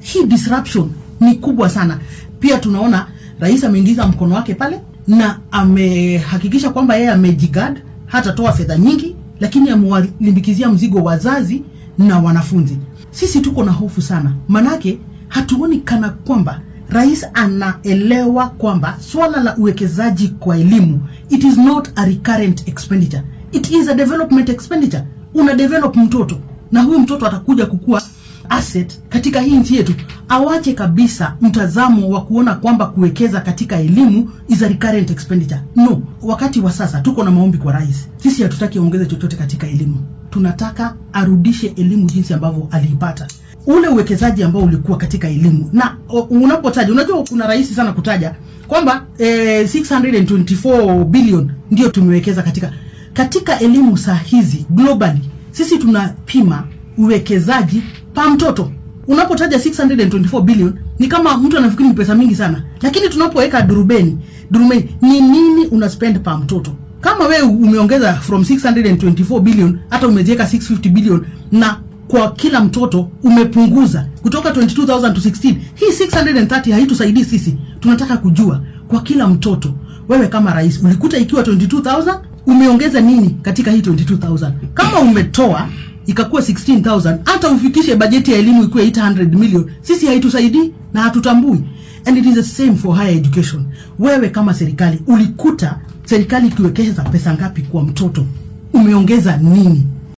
hii disruption ni kubwa sana pia tunaona rais ameingiza mkono wake pale na amehakikisha kwamba yeye amejigad hatatoa fedha nyingi lakini amewalimbikizia mzigo wazazi na wanafunzi sisi tuko na hofu sana manake hatuoni kana kwamba rais anaelewa kwamba swala la uwekezaji kwa elimu it is not a recurrent expenditure it is a development expenditure una develop mtoto na huyu mtoto atakuja kukua asset katika hii nchi yetu awache kabisa mtazamo wa kuona kwamba kuwekeza katika elimu is a recurrent expenditure no wakati wa sasa tuko na maombi kwa rais sisi hatutaki aongeze chochote katika elimu tunataka arudishe elimu jinsi ambavyo aliipata ule uwekezaji ambao ulikuwa katika elimu na o- unapotaja unajua kuna rahisi sana kutaja kwamba eh, 624 billion ndio tumewekeza katika katika elimu saa hizi globally sisi tunapima uwekezaji pa mtoto unapotaja 624 billion ni kama mtu anafikiri ni pesa mingi sana lakini tunapoweka durubeni durubeni ni nini una spend pa mtoto kama wewe umeongeza from 624 billion hata umeziweka 650 billion na kwa kila mtoto umepunguza kutoka 22000 to 16 hii 630 haitusaidii sisi tunataka kujua kwa kila mtoto wewe kama rais ulikuta ikiwa 22000 umeongeza nini katika hii 22000 kama umetoa ikakuwa 16000 hata ufikishe bajeti ya elimu ikuwe 800 million sisi haitusaidii na hatutambui and it is the same for higher education wewe kama serikali ulikuta serikali ikiwekeza pesa ngapi kwa mtoto umeongeza nini